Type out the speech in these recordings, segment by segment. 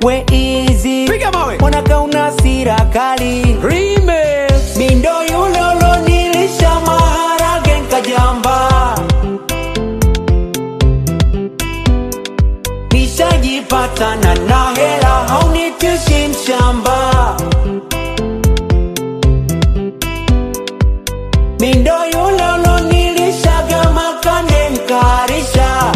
we easy Piga mawe. mbona kauna sira kali Remix. mindo yule ulonilisha maharage nkajamba nishajipatana na hela haunitishi mshamba mindo yule ulonilishaga makande nkarisha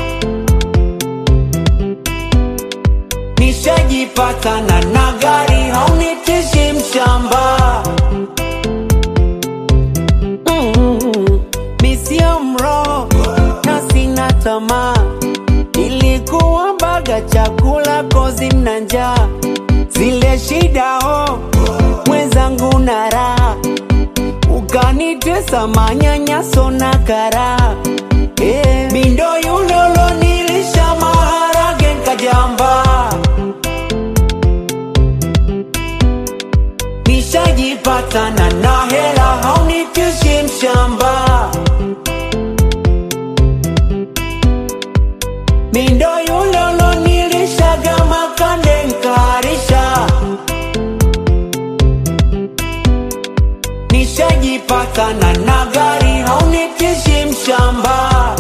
nishajipatana na gari haunitishi mshamba Mm, mi sio mroho na sina tamaa ilikuwa baga chakula kozi na njaa zile shida ho mwenzangu na raha ukanitesa manyanyaso na kara eh, mindo yule ulonilisha maharage nkajamba nishajipatana na hela haunitishi mshamba mindo yule ulonilishaga makande nkarisha nishajipatana na gari haunitishi mshamba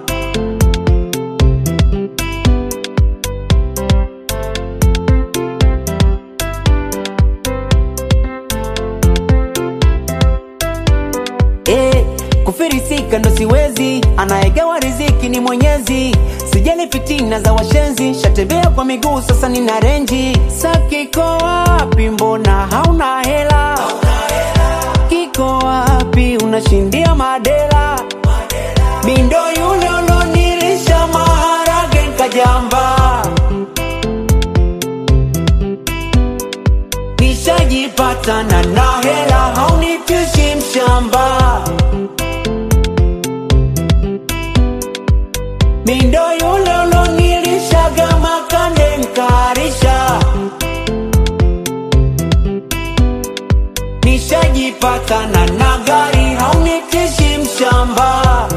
Eh, kufirisika ndo siwezi, anayegawa riziki ni Mwenyezi. Sijali fitina za washenzi, shatembea kwa miguu sasa nina renji. Sa kiko wapi? Mbona hauna hela? Kiko wapi? Unashindia madela. Mindo yule ulonilisha maharage nkajamba nishajipatana na hela haunitishi mshamba mindo yule ulonilishaga makande nkarisha nishajipatana na gari haunitishi mshamba